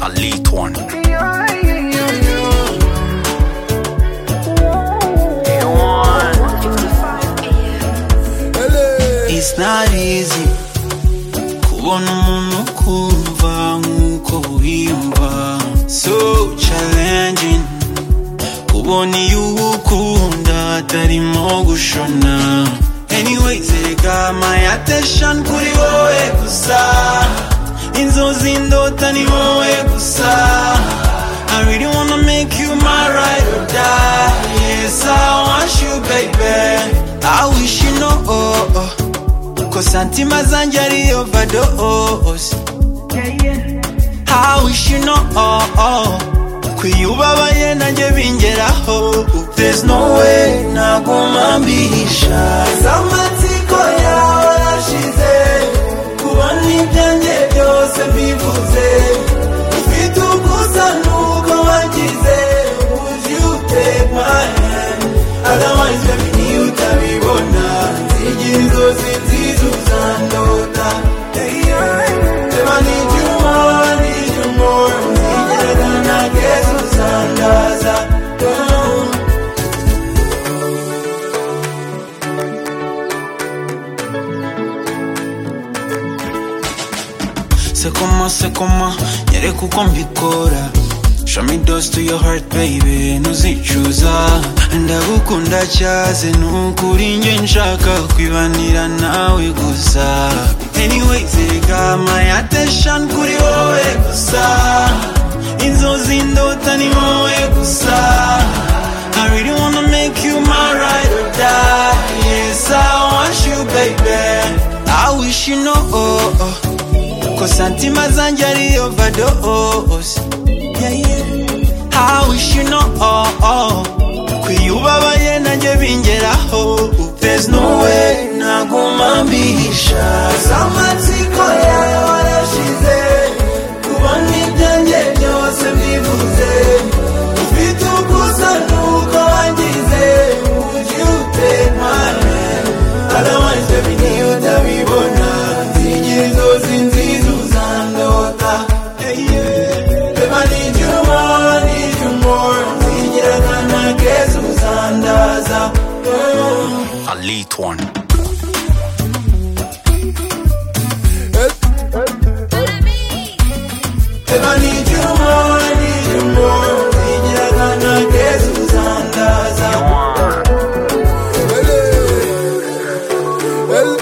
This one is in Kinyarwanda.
Elite One. It's not easy kubona umuntu ukumva nk'uko wiyumva so challenging kubona iyo ukunda atarimo gushona anyways reka my attention kuri wowe gusa inzozi ndota ni wowe gusa I really wanna make you my ride or die Yes, I want you, baby I wish you know oh, oh. Ko santima zanjye ari overdose How wish you know oh, oh. Kwiyubabaye nanjye bingeraho There's no way naguma mbihisha Zamatsiko yawe arashize Kubona ibyanjye byose mbivuze Ufite ugusa nuko wagize Would you take my hand Otherwise baby ni utabibona Nzigira inzozi nziza uzandota Hey, yeah. If I need you more, I need you more Nzigira than I guess uzandaza Oh. Se coma, se coma, nyereka uko mbikora Show me those to your heart baby, ntuzicuza Ndagukunda cyaze nukuri njye nshaka kwibanira nawe gusa Anyways, reka my attention kuri wowe gusa Inzozi ndota ni wowe gusa I really wanna make you my ride or die Yes, I want you baby I wish you know oh, oh. Ko santima zanjye ari overdose yeah, yeah. I wish you know oh, oh. Kwiyubabaye nanjye bingeraho There's no way naguma mbihisha Zamatsiko yawe warashize Kubona ibyanjye byose mbivuze Ufite ugusa nuko wangize Would you take my hand Otherwise baby niyo utabibona Nzigira inzozi nziza uzandota Hey, yeah. Babe, I need you more, I need you more Nzigira nkana keza uzandaza Oh. Elite One. Babe, I need you more, I need you more Nzigira nkana keza uzandaza Hey.